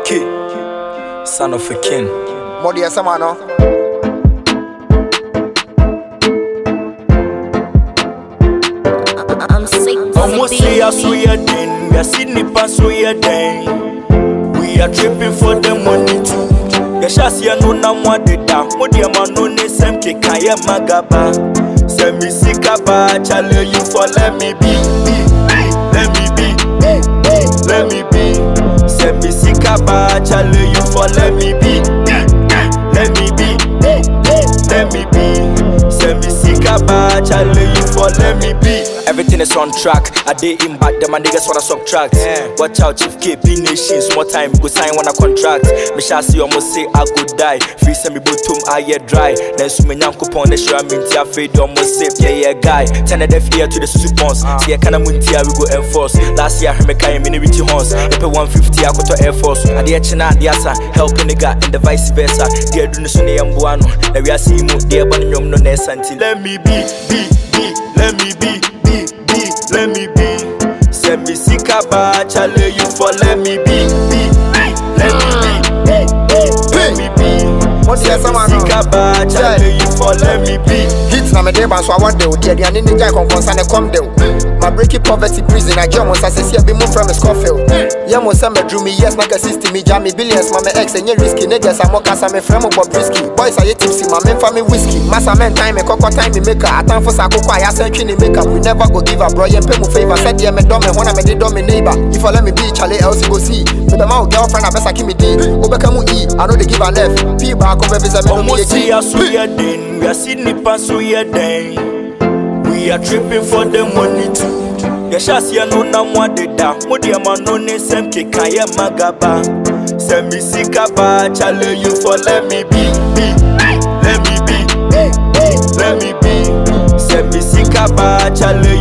Kid, son of a king. Modi asama no. I'm sick to Almost the say us beat. we are then. We are sitting pass we are then. We are tripping for the money too. yɛhyɛ aseɛ no na mo adeda mo deɛ ma no ne sɛm keka yɛ magaba sɛ me sika baa kyale you for let me be be, let me be be, be, let me be sɛ me sika baa kyale you for let me be be, let me be be, be, let me be sɛ me sika baa kyale you for let me be Everything is on track. I did in back, them my niggas wanna subtract. Watch out, Chief KP Nation. Small time, go sign when I contract. Me shall see almost say I go die. Free send me bottom, I get dry. Then so me nyanko pon the show, I mean, tia fade almost safe. Yeah, yeah, guy. Turn the deaf ear to the susu pons. See, I can't muntia, we go enforce. Last year, I heard me carry mini richie horns. They pay 150, I go to Air Force. I did china, the asa, helping nigga, and the vice versa. Dear do the sunny and buano. Now we are seeing mu, dear bunny, yum, no ness until. Let me be, be, be, let me be, be, be, let me be. Send me sika ba, chale you for let me be, be, let me be, be, be, let me be. Modi Send me asama no. sika ba, chale you for let me be. Hit na me de ban so award de o. Dia dia ne ne jai konkonsa ne kom de o. My breaking poverty prison I jam on say see be mo from Scofield. Yeah mo say me drew me yes na ka 60 me jam me billions ma me ex enye risky niggas am kasa me frame bob risky. Boys are tipsy ma me fa me whiskey. Massa men time me kokko time me maker. Atan for sa kokko ya say twi ne maker. We never go give a bro yen pay mo favor. Said yeah me do me hona me de do me neighbor. If I let me be Charlie else you go see. Me be my girlfriend abesa ki me di. Obeka mu e. I know they give a left. P back over visa me no me Almost see ye us we are then. We are sitting in pass we are then. We are tripping for the money too. yɛhyɛ aseɛ no na mo adeda mo deɛ ma no ne nsɛm keka yɛ magaba sɛ me sika baa kyale you for let me be be let me be be, be, let me be sɛ me sika baa kyale